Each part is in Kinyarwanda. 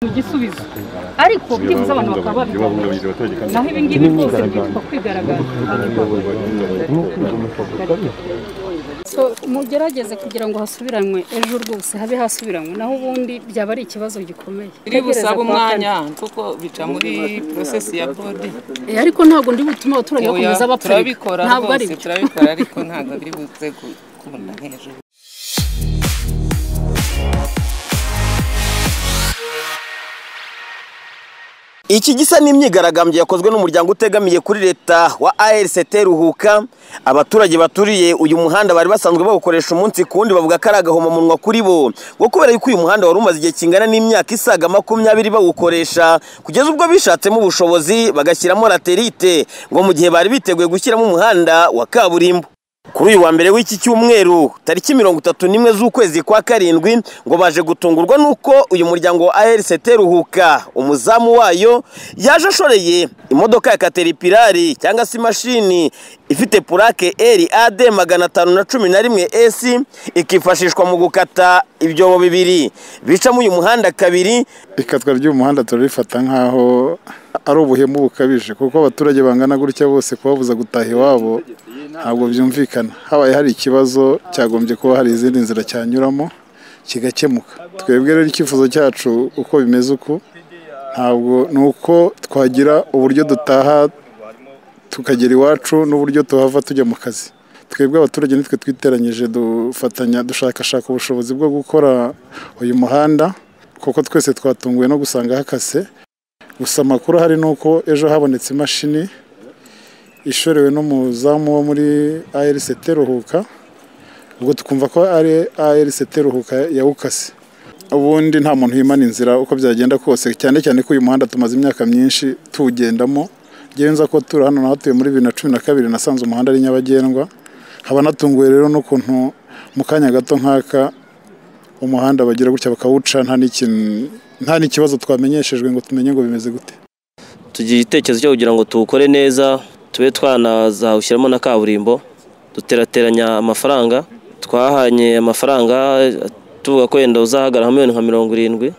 mu gisubizo ariko byibuze abantu bakaba babibona naho ibi ngibi rwose byitwa kwigaragaza so mugerageze kugira ngo hasubiranwe ejo rwose habe hasubiranywe naho ubundi byaba ari ikibazo gikomeye biri busabe umwanya kuko bica muri porosesi ya bodi Eh, ariko ntabwo ndi butume abaturage bakomeza bapfa turabikora ntabwo ari rwose byo turabikora ariko ntabwo biri buze ku- kubona hejuru Iki gisa n'imyigaragambyo yakozwe n'umuryango utegamiye kuri leta wa ARCT Ruhuka. Abaturage baturiye uyu muhanda bari basanzwe bawukoresha umunsi ku wundi bavuga ko ari agahomamunwa kuri bo. Ngo kubera yuko uyu muhanda wari umaze igihe kingana n'imyaka isaga makumyabiri bawukoresha, kugeza ubwo bishatsemo ubushobozi bagashyiramo laterite ngo mu gihe bari biteguye gushyiramo umuhanda wa kaburimbo. Kuri uyu wa mbere w'iki cyumweru tariki mirongo itatu n'imwe z'ukwezi kwa karindwi ngo baje gutungurwa n'uko uyu muryango wa ARCT Ruhuka umuzamu wayo yaje ashoreye imodoka ya Caterpillar cyangwa se imashini ifite purake RAD magana atanu na cumi na rimwe S ikifashishwa mu gukata ibyobo bibiri bicamo uyu muhanda kabiri ikatwa ry'umuhanda turarifata nk'aho ari ubuhemu bukabije kuko abaturage bangana gutya bose kubabuza gutaha iwabo ntabwo byumvikana habaye hari ikibazo cyagombye kuba hari izindi nzira cyanyuramo kigakemuka twebwe rero icyifuzo cyacu uko bimeze uku ntabwo ni uko twagira uburyo dutaha tukagera iwacu n'uburyo tuhava tujya mu kazi twebwe abaturage nitwe twiteranyije dufatanya dushakashaka ubushobozi bwo gukora uyu muhanda kuko twese twatunguwe no gusanga hakase gusa amakuru ahari ni uko ejo habonetse imashini ishorewe n'umuzamu wo muri ARCT Ruhuka ubwo tukumva ko ari ARCT Ruhuka yawukase ubundi nta muntu wimana inzira uko byagenda kose cyane cyane ko uyu muhanda tumaze imyaka myinshi tuwugendamo ngewe nza ko turi hano nahatuye muri bibiri na cumi na kabiri nasanze umuhanda ari nyabagendwa nkaba natunguwe rero n'ukuntu mu kanya gato nk'aka umuhanda bagira gutya bakawuca nta n'ikintu- nta n'ikibazo twamenyeshejwe ngo tumenye ngo bimeze gute tugira igitekerezo cyo kugira ngo tuwukore neza tube twanazawushyiramo na kaburimbo duterateranya amafaranga twahanye amafaranga tuvuga ko wenda uzahagarara miliyoni nka mirongo irindwi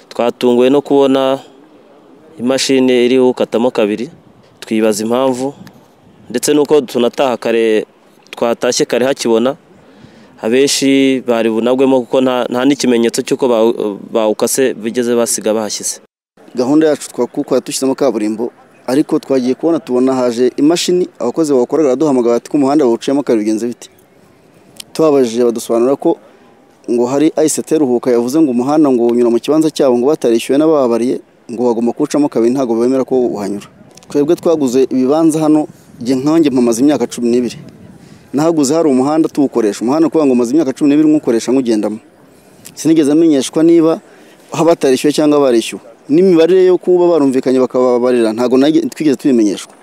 twatunguwe no kubona imashini iriho ukatamo kabiri twibaza impamvu ndetse n'uko tunataha kare twatashye kare hakibona abenshi bari bunagwemo kuko nta- nta n'ikimenyetso cy'uko bawu- bawukase bigeze basiga bahashyize gahunda yacu twakukora dushyizemo kaburimbo ariko twagiye kubona tubona haje imashini abakozi bawukora baraduhamagara bati ko umuhanda bawuciyemo kabiri bigenze bite tubabajije badusobanura ko ngo hari ICT ruhuka yavuze ngo umuhanda ngo unyura mu kibanza cyabo ngo batarishyuwe n'ababariye ngo bagomba kuwucamo kabiri ntabwo bemera ko uhanyura twebwe twaguze ibibanza hano njye nkanjye mpamaze imyaka cumi n'ibiri nahaguze hari umuhanda tuwukoresha umuhanda kuvuga ngo umaze imyaka cumi n'ibiri mwukoresha nkugendamo sinigeze amenyeshwa niba batarishyuwe cyangwa barishyuwe n'imibare yo kuba barumvikanye bakababarira ntabwo nage- twigeze tubimenyeshwa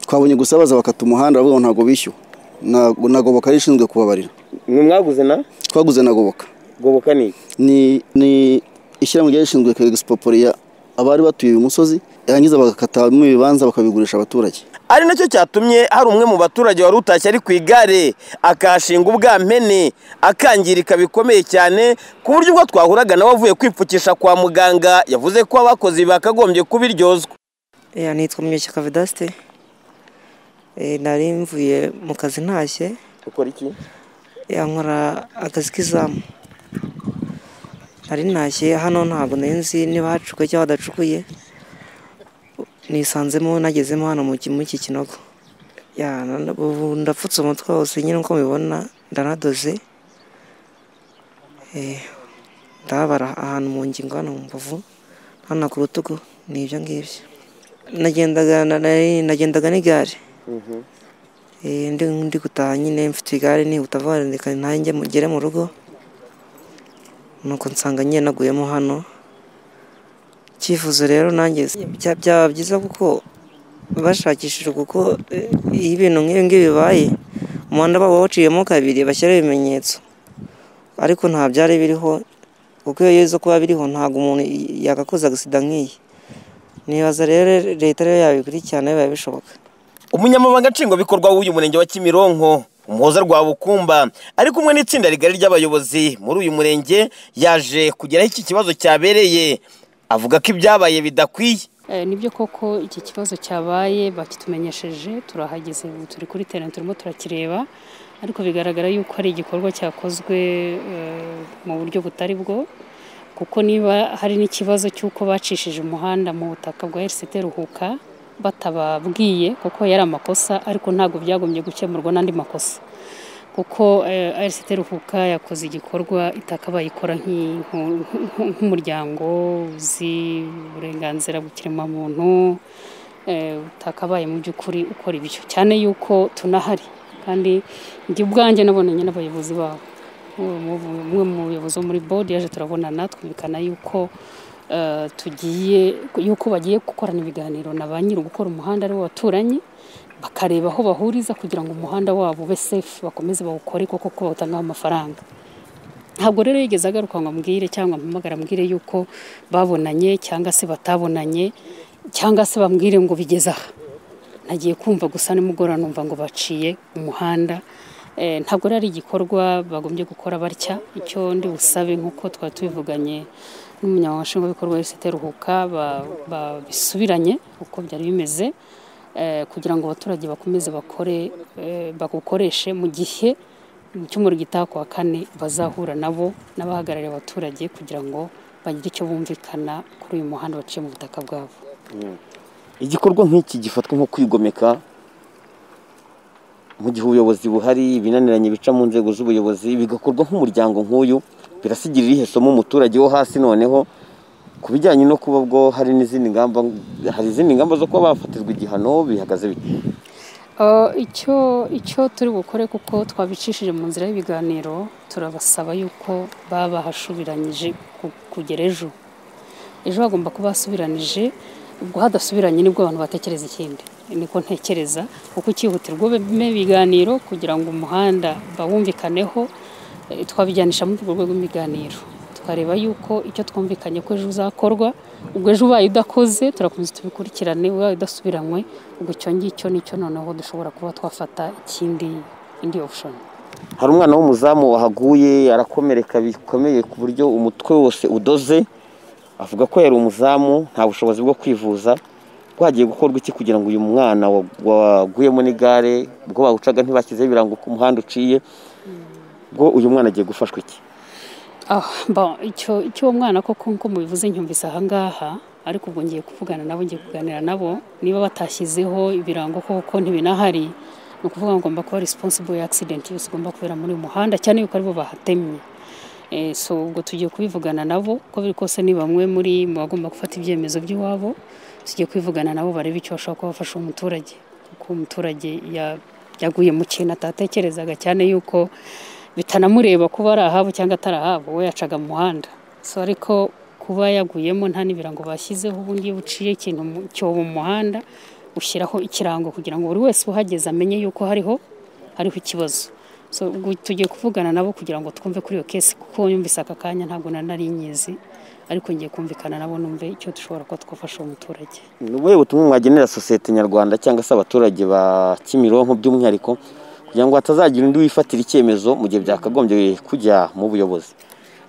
twabonye gusa baza bakata umuhanda bavuga ngo ntabwo bishyuwe Ntabwo- nagoboka ari ishinzwe kubabarira mwe mwaguze na twaguze nagoboka goboka ni iki? ni ni ishyirahamwe ryari rishinzwe kwegisipopoliya abari batuye uyu musozi yarangiza bagakatamo ibibanza bakabigurisha abaturage ari nacyo cyatumye hari umwe mu baturage wari utashye ari ku igare akahashinga ubwampene akangirika bikomeye cyane ku buryo ubwo twahuraga nawe avuye kwipfukisha kwa muganga yavuze ko abakoze ibi bakagombye kubiryozwa Eh, nitwa Munyeshyaka Vedaste Eh, nari mvuye mu kazi ntashye ukora iki Eh, nkora akazi k'izamu nari ntashye hano ntabwo nari nzi niba hacukuye cyangwa hadacukuye nisanzemo nagezemo hano mu ki- muri iki kinogo Ya, none ubu ndapfutse umutwe wose nyine uko mubibona ndanadoze Eh, ndababara ahantu mu ngingo hano mu mbavu hano ku rutugu ni ibyo ngibyo nagendaga na- na- nagendaga n'igare Eh, ndi ndi gutaha nyine mfite igare nihuta vuba reka nanjye mugere mu rugo nuko nsanga nyine naguyemo hano icyifuzo rero nanjye s- bya- byaba byiza kuko bashakishije kuko eh, iyo ibintu nk'ibi ngibi bibaye umuhanda baba bawuciyemo kabiri bashyiraho ibimenyetso ariko nta byari biriho kuko iyo yeza kuba biriho ntabwo umuntu y- yagakoza agasida nk'iyi nibaza rero leta rero yabikurikirana bibaye bishoboka umunyamabanga nshingwabikorwa w'uyu murenge wa kimironko umuhoza rwa bukumba ari kumwe n'itsinda rigari ry'abayobozi muri uyu murenge yaje kugeraho iki kibazo cyabereye avuga ko ibyabaye bidakwiye Eh, nibyo koko iki kibazo cyabaye bakitumenyesheje turahageze ubu turi kuri terena turimo turakireba ariko bigaragara yuko ari igikorwa cyakozwe eh, mu buryo butari bwo kuko niba hari n'ikibazo cy'uko bacishije umuhanda mu butaka bwa RCT Ruhuka batababwiye kuko yari amakosa ariko ntabwo byagombye gukemurwa n'andi makosa kuko eh, RCT Ruhuka yakoze igikorwa itaka bayikora nk'i- nku- nku- nk'umuryango uzi uburenganzira bw'ikiremwamuntu eh, utakabaye mu by'ukuri ukora ibyo cyane yuko tunahari kandi njye ubwanjye nabonanye n'abayobozi babo Umwe mu- umwe mu bayobozi bo muri board yaje turabonana twumvikana yuko eh, tugiye yuko bagiye gukorana ibiganiro na ba nyiri gukora umuhanda ari bo baturanye bakareba aho bahuriza kugira ngo umuhanda wabo ube safe bakomeze bawukore kuko ko batangaho amafaranga ntabwo rero yigeze agaruka ngo ambwire cyangwa mpamagara ambwire yuko babonanye cyangwa se batabonanye cyangwa se bambwire ngo bigeze aha nagiye kumva gusa nimugora numva ngo baciye umuhanda Eh, ntabwo rero ari igikorwa bagombye gukora batya icyo ndi busabe nk'uko twari tubivuganye n'umunyamabanga nshingwabikorwa wese Ruhuka ba- babisubiranye uko byari bimeze eh, kugira ngo abaturage bakomeze bakore eh, bagukoreshe mu gihe mu cyumweru gitaha ku wa kane bazahura nabo n'abahagarariye abaturage kugira ngo bagire icyo bumvikana kuri uyu muhanda baciye mu butaka bwabo igikorwa nk'iki gifatwa nko kwigomeka mu gihe ubuyobozi buhari ibinaniranye bica mu nzego z'ubuyobozi bigakorwa nk'umuryango nk'uyu birasigirira ihe somo umuturage wo hasi noneho ku bijyanye no kuba bwo hari n'izindi ngamba hari izindi ngamba zo kuba bafatirwa igihano bihagaze bite Uh, icyo icyo turi bukore kuko twabicishije mu nzira y'ibiganiro turabasaba yuko baba bahasubiranyije ku- kugera ejo ejo bagomba kuba basubiranije ubwo hadasubiranye nibwo abantu batekereza ikindi niko ntekereza kuko icyihutirwa beme ibiganiro kugira ngo umuhanda bawumvikaneho eh, twabijyanisha muri urwo rwego rw'ibiganiro tukareba yuko icyo twumvikanye ko ejo uzakorwa ubwo ejo ubaye udakoze turakomeza tubikurikirane ubaye udasubiranywe ubwo icyo ngicyo nicyo noneho dushobora kuba twafata ikindi indi option hari umwana w'umuzamu wahaguye arakomereka bikomeye ku buryo umutwe wose udoze avuga ko yari umuzamu nta bushobozi bwo kwivuza bwagiye gukorwa iki kugira ngo uyu mwana wa- waguyemo n'igare ubwo bawucaga ntibakizeho ibirango ku muhanda uciye bwo uyu mwana agiye gufashwa iki Ah, bon, icyo icyo uwo mwana koko nko mubivuze nyumvise aha ngaha ariko ubwo ngiye kuvugana nabo ngiye kuganira nabo niba batashyizeho ibirango koko ntibinahari ni ukuvuga ngo ngomba kuba responsible ya accident yose igomba kubera muri uyu muhanda cyane yuko aribo bahatemye Eh, so ubwo tugiye kubivugana nabo uko biri kose ni bamwe muri mu bagomba gufata ibyemezo by'iwabo tugiye kwivugana nabo barebe icyo bashobora kuba bafasha umuturage kuko umuturage ya- yaguye mu kintu atatekerezaga cyane yuko bitanamureba kuba ari ahabo cyangwa atari ahabo we yacaga mu muhanda so ariko kuba yaguyemo nta n'ibirango bashyizeho ubundi iyo uciye ikintu mu cyobo mu muhanda ushyiraho ikirango kugira ngo buri wese uhageze amenye yuko hariho hariho ikibazo so ubwo tugiye kuvugana nabo kugira ngo twumve kuri iyo kesi kuko yumvise aka kanya ntabwo na nari nyizi ariko ngiye kumvikana nabo numve icyo dushobora kuba twafasha uwo muturage ni ubuhe butumwa mwagenera sosiyete nyarwanda cyangwa se abaturage ba kimironko by'umwihariko kugira ngo hatazagira undi wifatira icyemezo mu gihe byakagombye kujya mu buyobozi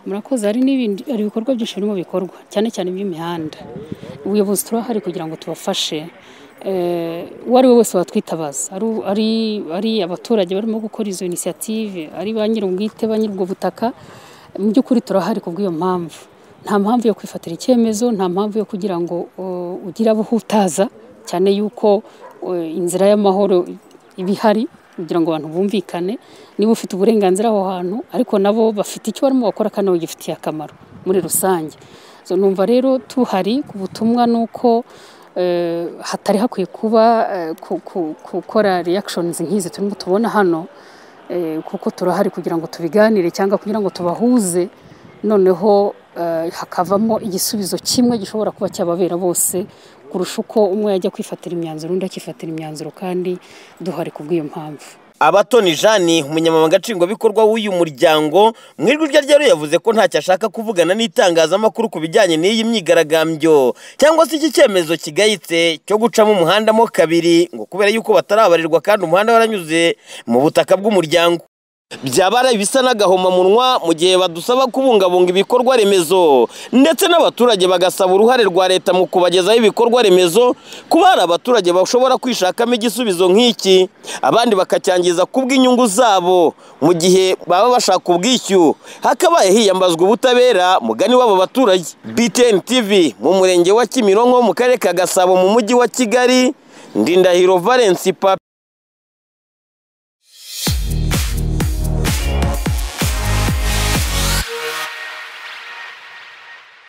murakoze hari n'ibindi hari ibikorwa byinshi birimo bikorwa cyane cyane iby'imihanda ubuyobozi turahari kugira ngo tubafashe eh, uwo ari we wese watwitabaza ari u- ari, ari abaturage barimo gukora izo inisiyative ari ba nyir'ubwite ba nyir'ubwo butaka mu by'ukuri turahari ku bw'iyo mpamvu nta mpamvu yo kwifatira icyemezo nta mpamvu yo kugira ngo uh, ugire abo uhutaza cyane yuko uh, inzira y'amahoro iba ihari kugira ngo abantu bumvikane niba ufite uburenganzira aho hantu ariko nabo bafite icyo barimo bakora kandi bagifitiye akamaro muri rusange so numva rero tuhari ku butumwa ni uko eh, hatari hakwiye kuba eh, ku- ku- gukora reactions nk'izi turimo tubona hano eh, kuko turahari kugira ngo tubiganire cyangwa kugira ngo tubahuze noneho eh, hakavamo igisubizo kimwe gishobora kuba cyababera bose kurusha uko umwe yajya kwifatira imyanzuro undi akifatira imyanzuro kandi duhari ku bw'iyo mpamvu abatoni jani umunyamabanga nshingwabikorwa w'uyu muryango mu ijwi rye rero yavuze ko ntacyo ashaka kuvugana n'itangazamakuru ku bijyanye n'iyi myigaragambyo cyangwa se iki cyemezo kigayitse cyo gucamo umuhanda mo kabiri ngo kubera yuko batarabarirwa kandi umuhanda waranyuze mu butaka bw'umuryango byaba ari ibisa n'agahomamunwa mu gihe badusaba kubungabunga ibikorwa remezo ndetse n'abaturage bagasaba uruhare rwa leta mu kubagezaho ibikorwa remezo kuba hari abaturage bashobora kwishakamo igisubizo nk'iki abandi bakacyangiza kubw'inyungu zabo mu gihe baba bashaka ubwishyu hakabaye hiyambazwa ubutabera mugani w'abo baturage BTN TV mu murenge wa Kimironko mu karere ka Gasabo mu mujyi wa Kigali Ndindahiro Valence Papi